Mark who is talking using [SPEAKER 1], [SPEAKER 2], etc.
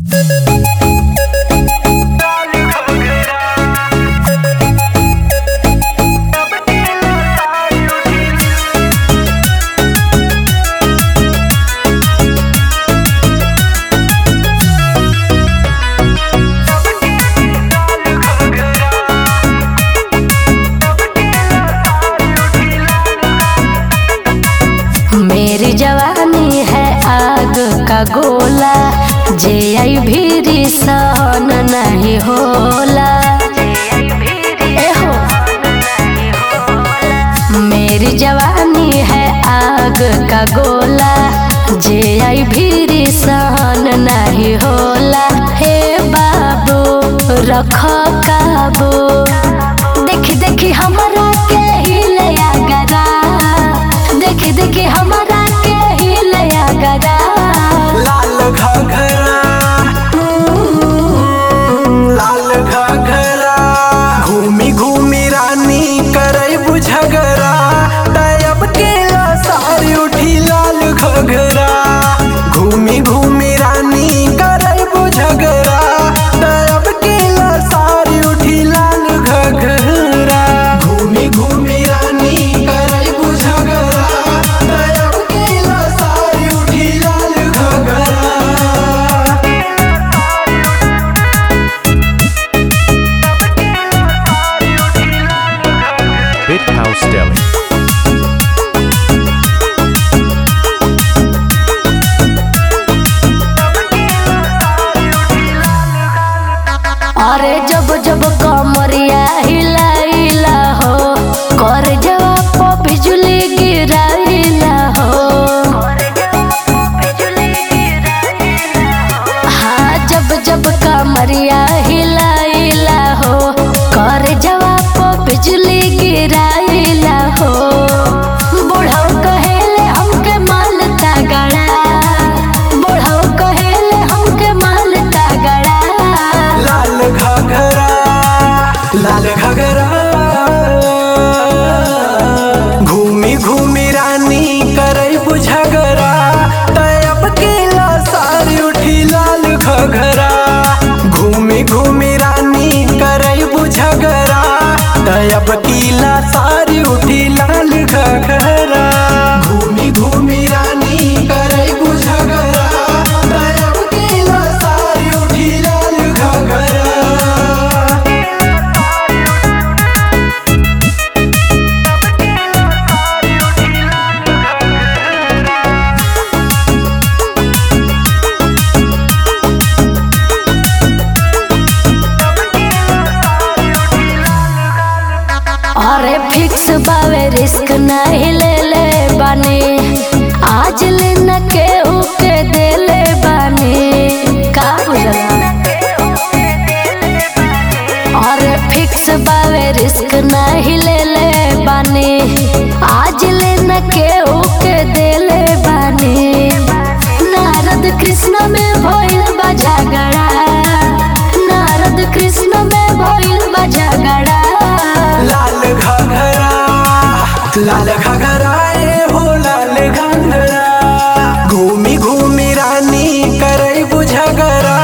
[SPEAKER 1] मेरी जवानी है आग का गोला जे आई भीरी सहन नहीं होला ए हो मेरी जवानी है आग का गोला जे आई भीरी सहन नहीं होला हे बाबू रख काबू देखी देखी हमरा के हिले गरा देखी देखी हमरा के हिले गरा
[SPEAKER 2] लाल घाघरा लाल घाघरा घूमी घूमी रानी करे बुझगरा तब के सारी उठी लाल घाघरा घूमी घूमी रानी करे बुझगरा तब के सारी उठी लाल घाघरा घूमी घूमी रानी करे बुझगरा तब के सारी उठी लाल घाघरा
[SPEAKER 3] Bit House Deli.
[SPEAKER 1] अरे जब जब कमरिया हिलाइला हो कर जवाब पे बिजली गिराइला हो हाँ जब जब कमरिया हिलाइला हो कर जवाब पे बिजली गिराइला हो बुढ़ऊ कहेले हमके माल तगड़ा बुढ़ऊ कहेले हमके माल तगड़ा
[SPEAKER 2] लाल घाघरा लाल घाघरा घूमी घूमी रानी करे बुझगरा तब के सारी उठी लाल घाघरा घूमी घूमी रानी करे बुझगरा तब कीला सारी उठी लाल घाघरा घूमी घूमी रानी करे बुझगरा तब कीला सारी उठी लाल घाघरा
[SPEAKER 1] अरे फिक्स बावे रिस्क नहीं ले ले बानी आज ले न केहू के दे ले बानी का बुझला अरे फिक्स बावे रिस्क नहीं ले ले बानी आज ले न केहू के दे ले बानी नारद कृष्ण में भइल बा झगड़ा नारद कृष्ण में भइल बा झगड़ा
[SPEAKER 2] लाल घाघरा लाल घाघरा ए हो लाल घाघरा घूमी घूमी रानी करे बुझगरा